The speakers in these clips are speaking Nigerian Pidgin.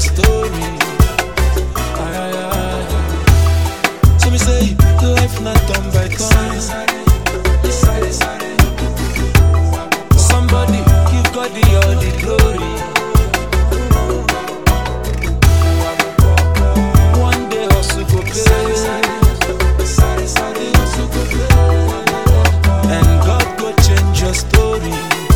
story. Aye, aye, aye. So me say, life not done by turn. Somebody give God the all the glory. One day hustle go pay. And God go change your story.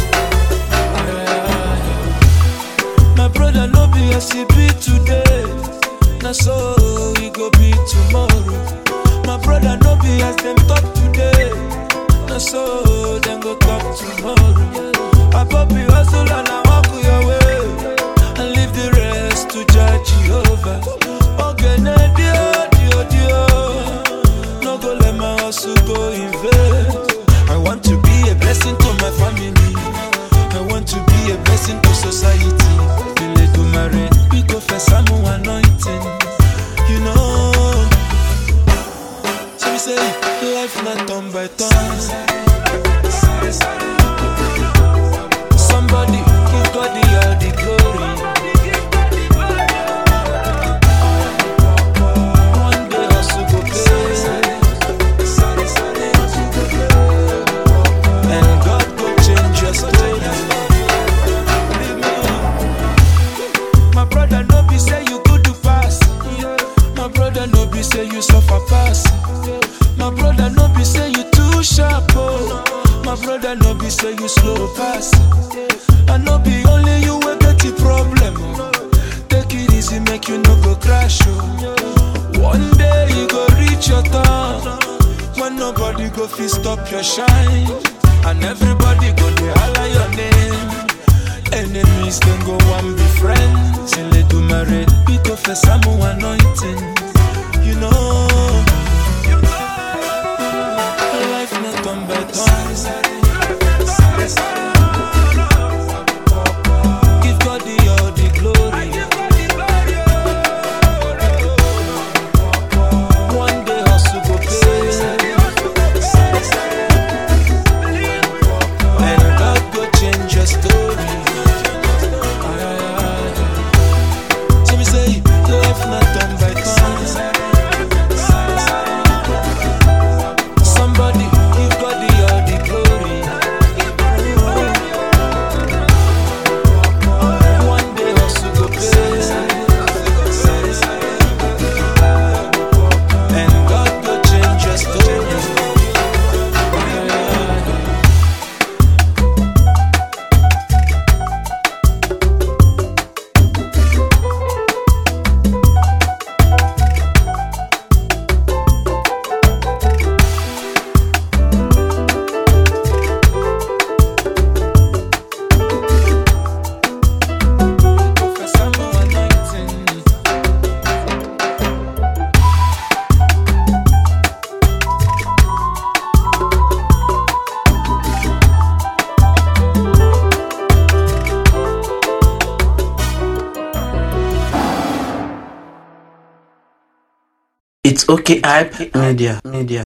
My brother no be as he be today. Na so he go be tomorrow. My brother no be as them talk today. Na so them go talk tomorrow. I pop you hustle and I walk your way. And leave the rest to judge Jehovah. Okay, na dio, dio, dio. No go let my hustle go in vain. I want to be a blessing to my family. I want to be a blessing to society. Bele to marry, we go for some anointing. You know. So we say, life not done by turn. Somebody give God the all the glory. One day hustle go pay. And God go change your story. My brother no be say you good to pass. My brother no be say you suffer pass. My brother no be say you too sharp. Oh. My brother no be say you slow pass. I no be only you will get the problem. oh. Take it easy, make you no go crash. Oh. One day you go reach your turn. When nobody go fit stop your shine. And everybody go dey holler your name. Enemies can go one be friends. Till they do marry, we go for some anointing. You know, life not done by turn. Give God the all the glory. One day hustle go pay. And God go change your story. Aye, aye, aye. So we say, life not done by turn. Somebody give God the all the glory. One day hustle go pay. And God go change your story. Aye, aye, aye. Professor Mo anointing. It's okay, hype media, media.